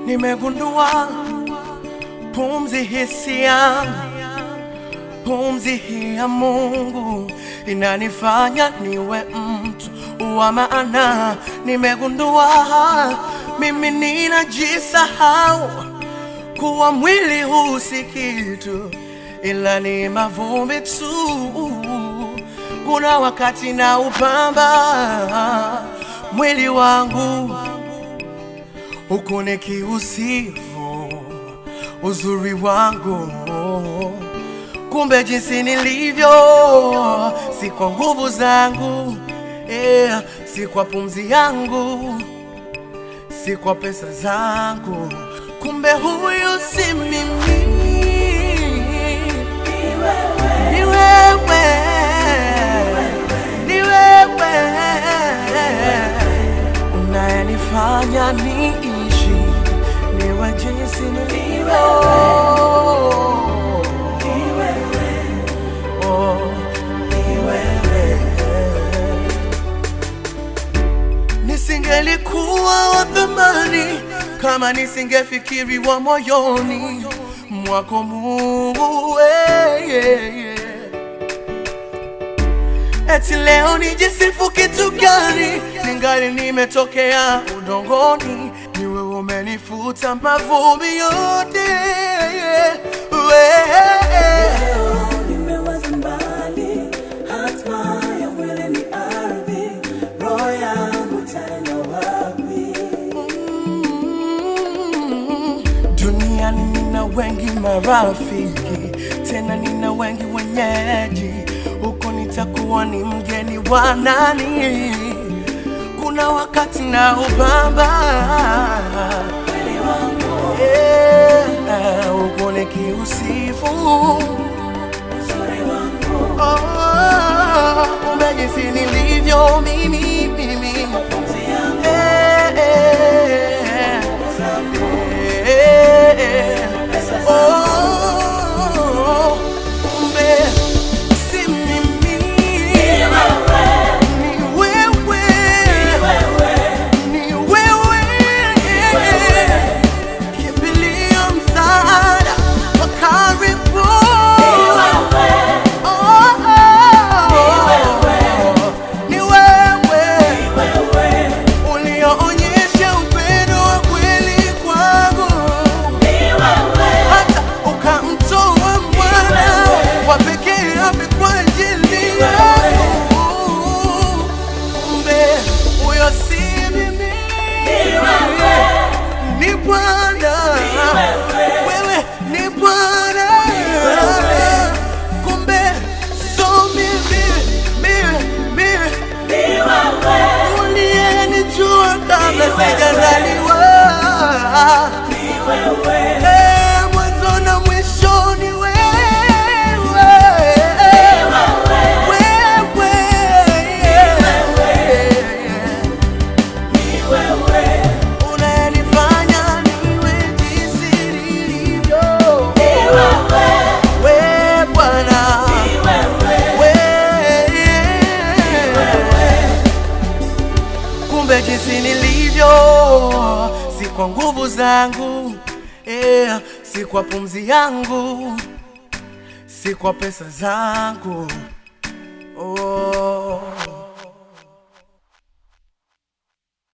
nimegundua pumzi hisi yangu, pumzi hii ya Mungu inanifanya niwe mtu wa maana. Nimegundua mimi ninajisahau kuwa mwili huu si kitu, ila ni mavumbi tu. Kuna wakati na upamba mwili wangu huku nikiusifu uzuri wangu, kumbe jinsi nilivyo si kwa nguvu zangu, yeah, si kwa pumzi yangu, si kwa pesa zangu, kumbe huyu si mimi, ni wewe, ni wewe unayenifanya niishi niwe jinsi nilivyo. Oh, ni wewe. Nisingelikuwa wa thamani kama nisingefikiriwa moyoni mwako Mungu, eh, yeah, yeah. Eti leo nijisifu kitu gani? Ningali nimetokea udongoni, ni wewe umenifuta mavumbi yote. Wewe Nimewaza mbali, hatma ya mwili ni ardhi, roho yangu tena wapi? Mm, Duniani nina wengi marafiki, tena nina wengi wenyeji, huko nitakuwa ni mgeni wa nani? Kuna wakati na ubamba Mwili wangu, yeah, huko nikiusifu uzuri wangu, oh, kumbe jinsi nilivyo mimi mimi pumzi yangu, eh, eh, zangu, eh, pesa zangu, Oh, kumbe si mimi, ni wewe, ni wewe, wewe, ni wewe. Kimbilio, msaada wa karibu. wewe, Oh, oh, ni wewe wewe, ulioonyesha upendo wa kweli kwangu ni wewe, hata ukamtoa mwana wa pekee afe kwa ajili yangu. Kumbe huyo si mimi, ni Bwana. Wewe ni Bwana. Kumbe so mimi, mimi, mimi ni wewe, uliyenijua kabla sijazaliwa. ni wewe, Eh, mwanzo na mwisho ni wewe. Wewe, ni wewe, unayenifanya niwe jinsi nilivyo. ni wewe, Wewe Bwana, ni wewe, wewe. Kumbe jinsi nilivyo si kwa nguvu zangu, yeah, si kwa pumzi yangu, si kwa pesa zangu